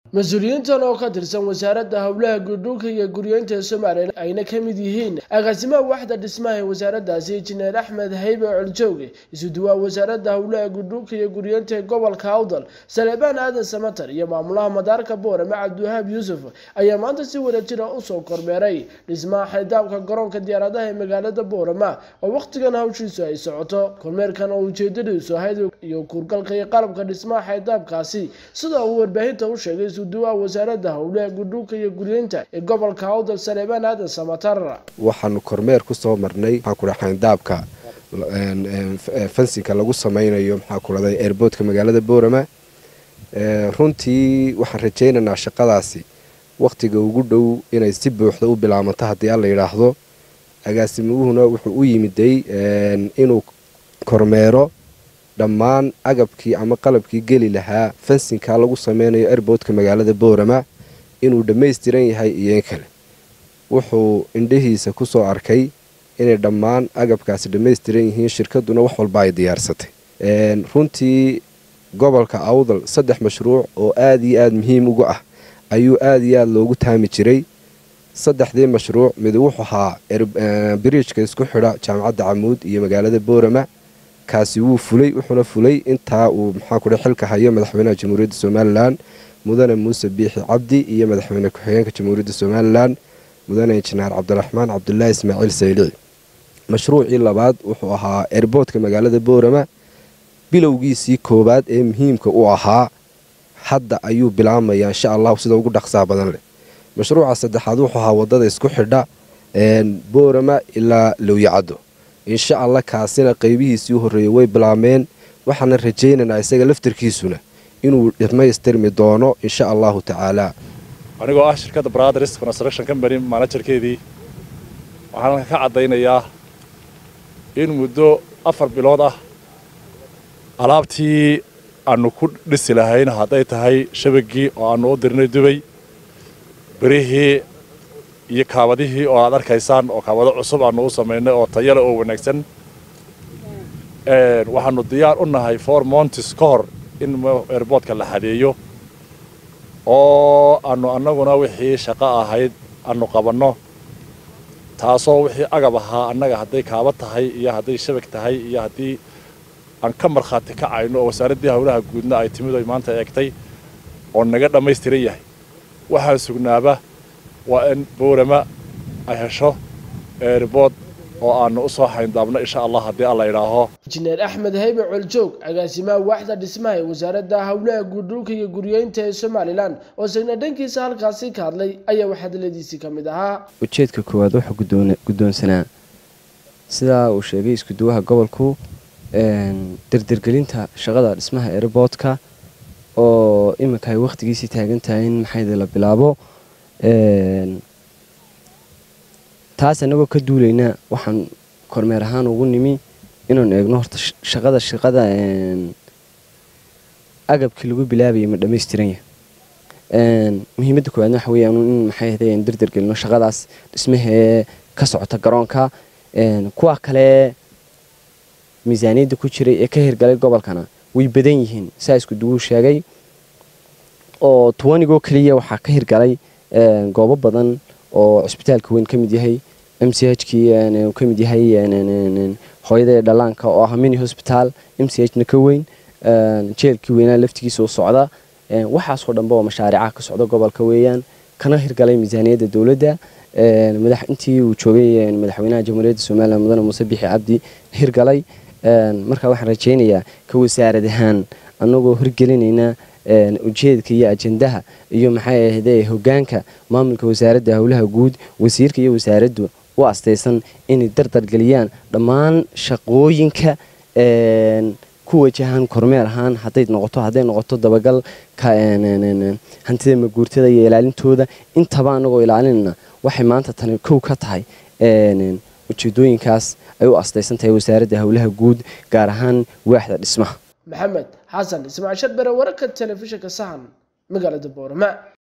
mas-uuliyiintan oo ka tirsan wasaaradda howlaha guudhulka iyo guryeynta ee somalilan ayna ka mid yihiin agaasimaha waxda dhismaha ee wasaaraddaasi injineer axmed haybe coljooge isuduwaa wasaaradda howlaha guudhulka iyo guryeynta ee gobolka awdal saleebaan aadan samatar iyo maamulaha madaarka boorame cabdiwahaab yuusuf ayaa maanta si wadajira usoo kormeeray dhismaha xaydaabka garoonka diyaaradaha ee magaalada boorama oo wakhtigan hawshiisu ay socoto kormeerkan oo ujeedadiisu ahayd iyo kuurgalka iyo qalabka dhismaha xaydaabkaasi sida uu warbaahinta u sheegay isuduwaa wasaaradda howlaha guudhulka iyo guryeynta ee gobolka awdal saleebaan aadan samatar waxaanu kormeer ku soo marnay maxaa kudha xayndaabka fensinka lagu sameynayo maxaa kudhahday airboodka magaalada boorama runtii waxaan rajaynaynaa shaqadaasi wakhtiga ugu dhow inay si buuxda u bilaabanto haddii alla yidhaahdo agaasimuhuna wuxuu u yimiday inuu kormeero dhammaan agabkii ama qalabkii geli lahaa fensinka lagu sameynayo airboodka magaalada boorama inuu dhammaystiran yahay iyo in kale wuxuu indhahiisa ku soo arkay inay dhammaan agabkaasi dhammaystiran yihiin shirkaduna wax walba ay diyaarsatay runtii gobolka awdal saddex mashruuc oo aada iyo aada muhiim uga ah ayuu aada iyo aada loogu taami jiray saddexdii mashruuc mid wuxuu ahaa biriijka isku xidha jaamacadda camuud iyo magaalada boorama kaasi wuu fulay wuxuuna fulay intaa uu maxaa kudhe xilka hayo madaxweynaha jamhuuriyadda somalilan mudane muuse biixi cabdi iyo madaxweyne ku-xigeenka jamhuuriyadda somalilan mudane injineer cabdiraxmaan cabdulaahi ismaaciil saylici mashruucii labaad wuxuu ahaa erboodka magaalada boorama bilowgiisii koowaad ee muhiimka u ahaa hadda ayuu bilaabmayaa insha allahu sida ugu dhaqsaha badan leh mashruuca saddexaad wuxuu ahaa wadada isku xidha boorama ilaa lowyacaddo insha allah kaasina qeybihiisii u horreeyey way bilaabmeen waxaana rajaynaynaa isaga laftarkiisuna inuu dhammaystirmi doono insha allahu tacaala anigoo ah shirkadda brothers construction company manajerkeedii waxaan halka ka caddaynayaa in muddo afar bilood ah alaabtii aanu ku dhisi lahayn hadday tahay shabagii oo aanu u dirnay dubay berihii iyo kaabadihii oo aad arkaysaan oo kaabado cusub aanu u samaynay oo tayale oo wanaagsan waxaanu diyaar u nahay four montis ka hor in airboodka la xadeeyo oo aanu annaguna wixii shaqo ahayd aanu qabanno taasoo wixii agab ahaa annaga hadday kaaba tahay iyo hadday shabag tahay iyo haddii aan ka markhaati kacayno oo wasaaraddii howlaha guudna ay timid oy maanta eegtay oo naga dhammaystiran yahay waxaan sugnaaba waa in boorama ay hesho eerbood oo aanu u soo xayndaabno insha allah haddii alla idhaaho injineer axmed haybe coljoog agaasimaha waaxda dhismaha ee wasaaradda howlaha guudhulka iyo guryeynta ee somalilan oo isagna dhankiisa halkaasi ka hadlay ayaa waxhadaladiisii ka mid ahaa ujeedka koowaad wuxuu guddoonsanaa sidaa uu sheegay iskuduwaha gobolku dardergelinta shaqada dhismaha airboodka oo iminka ay wakhtigiisii taagan tahay in maxayde la bilaabo taas annagoo ka duulayna waxaan kormeer ahaan ugu nimi inaan eegno horta shaqada shaqada agabkii lagu bilaabayay ma dhammaystiran yahay muhiimadda koowaadna waxa weeyaan in maxay ahday aan dardergelino shaqadaas dhismahee ka socota garoonka kuwa kale miisaaniyadda ku jiray ee ka hirgalay gobolkana way badan yihiin saa isku duwuu sheegay oo tuwanigoo keliya waxaa ka hirgalay goobo badan oo cusbitaalka weyn ka mid yahay m c h kii ka mid yahay hooyada dhallaanka oo ah mini hosbitaal m c h na ka weyn jeelkii weynaa laftigiisa u socda waxaasoo dhanba oo mashaariicaha ka socda gobolka weeyaan kana hirgalay miisaaniyadda dowladda intii uu joogay madaxweynaha jamhuuriyadda somalilan mudane muuse bixi cabdi hirgalay markaa waxaan rajaynayaa ka wasaarad ahaan annagoo hirgelinayna ujeedka iyo ajendaha iyo maxay ahde hogaanka maamulka wasaaradda howlaha guud wasiirka iyo wasaaraddu u astaysan inay dardargeliyaan dhammaan shaqooyinka ku wajahan kormeer ahaan haday noqoto hadday noqoto dabagal hantida maguurtada iyo ilaalintooda intaba annagoo ilaalinayna waxay maanta tani kow ka tahay ujeedooyinkaas ay u astaysan tahay wasaaradda howlaha guud gaar ahaan waaxda dhismaha maxamed xasan ismaaciil sharbere wararka telefishinka sahan magaalada boorama